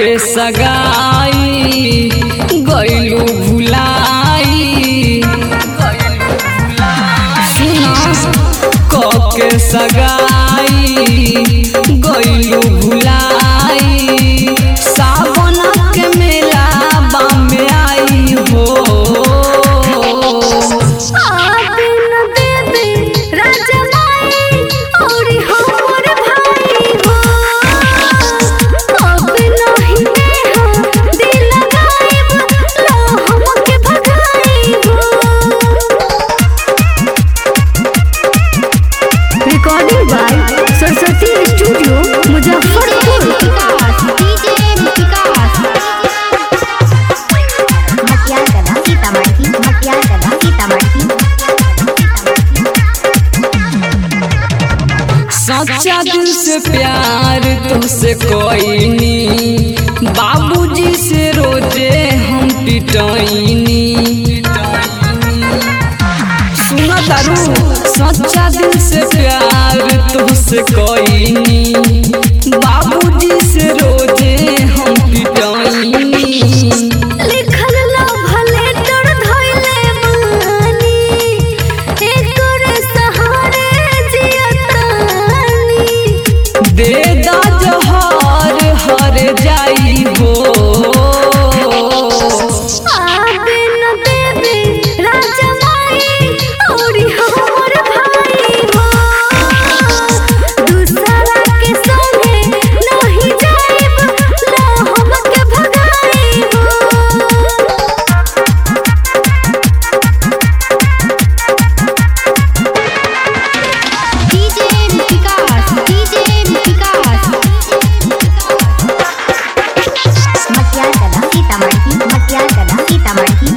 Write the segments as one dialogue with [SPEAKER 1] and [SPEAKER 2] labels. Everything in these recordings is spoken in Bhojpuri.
[SPEAKER 1] के सगाई गइलू भुलाई सुना क के सगाई गइलू भुलाई सावन के मेला बामे आई हो
[SPEAKER 2] आबे न देबे राजा माई औरी हमर भाई हो आबे नहीं देहा दिल लगाइब लो हमके भगाई हो recording by Saraswati studio Muzaffarpur
[SPEAKER 3] DJ Vikas Matiyar Kala Sitamarhi मटियार कला सीतामढ़ी
[SPEAKER 1] सच्चा दिल से प्यार तुमसे कोईनी बाबूजी से रोजे हम पिटैनी सुना दारू सच्चा दिल से प्यार तुमसे कोईनी बाबूजी से रोजे हम पिटैनी
[SPEAKER 2] लिखल लो भले तोड़ धोइले मानी एकर सहारे जियतानी
[SPEAKER 1] दे दा जहर हर जाई हो
[SPEAKER 2] आबे न देबे राजा माई औरी हमर भाई हो दूसरा के संगे नहीं जाइब लो हमके भगाई हो
[SPEAKER 3] डीजे विकास डीजे विकास मटियार कला सीतामढ़ी मटियार कला सीतामढ़ी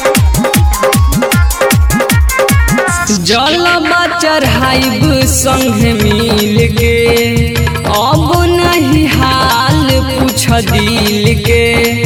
[SPEAKER 1] जलबा चढ़ाइब संग मिल के अब नहीं हाल पूछ दिल के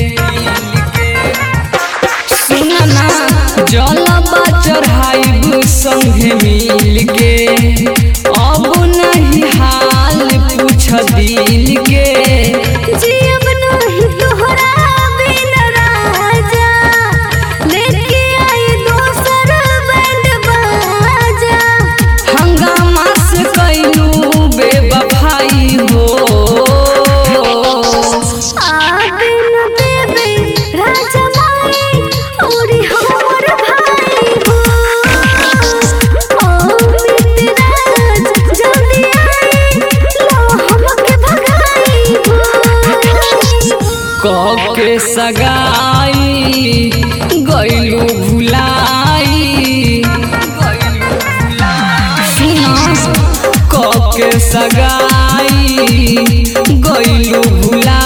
[SPEAKER 1] सुनना जलबा चढ़ाइब संग मिल के अब नहीं हाल पूछ दिल के
[SPEAKER 2] जीव नहीं तोहरा बिन राजा लेके आई दोसर बैंड बाजा
[SPEAKER 1] हंगामा से कैलू बेवफाई हो
[SPEAKER 2] आबे न देबे राजा माई औरी हमर भाई हो अमित राज जल्दी आई लो हमके भगाई हो
[SPEAKER 1] क के सगाई गइलू भुलाई सुना क के सगाई गइलू भुलाई